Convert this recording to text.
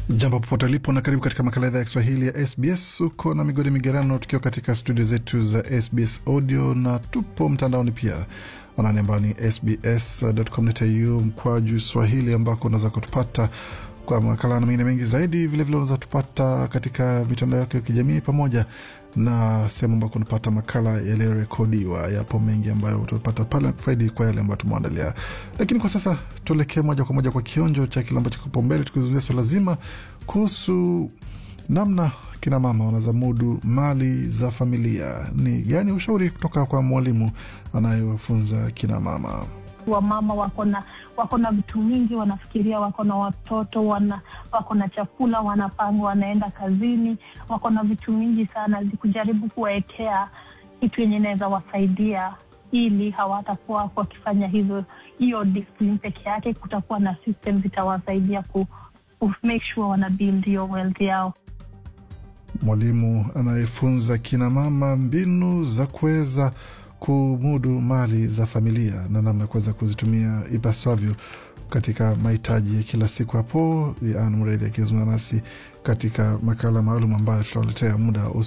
Jambo popote lipo na karibu katika makala idhaa ya Kiswahili ya SBS. Uko na migodi migerano, tukiwa katika studio zetu za SBS audio na tupo mtandaoni pia anani ambao ni sbs.com.au mkwaju swahili, ambako unaweza kutupata kwa makala na mengine mengi zaidi. Vilevile unaweza tupata katika mitandao yake ya kijamii pamoja na sehemu ambako unapata makala yaliyorekodiwa. Yapo mengi ambayo utapata pale kufaidi kwa yale ambayo tumeandalia, lakini kwa sasa tuelekee moja kwa moja kwa kionjo cha kile ambacho kipo mbele, tukizungumzia swala zima kuhusu namna kina mama wanazamudu mali za familia. Ni gani ushauri kutoka kwa mwalimu anayewafunza kina mama? Wamama wako na wako na vitu mingi, wanafikiria wako na watoto wana, wako na chakula wanapanga, wanaenda kazini, wako na vitu mingi sana, kujaribu kuwaekea kitu yenye inaweza wasaidia ili hawatakuwa wakifanya hivyo hiyo discipline peke yake. Kutakuwa na system zitawasaidia ku, ku make sure wana build hiyo wealth yao. Mwalimu anayefunza kina mama mbinu za kuweza kumudu mali za familia na namna ya kuweza kuzitumia ipasavyo katika mahitaji ya kila siku. Hapo An Mredhi akizungumza nasi katika makala maalum ambayo tutawaletea muda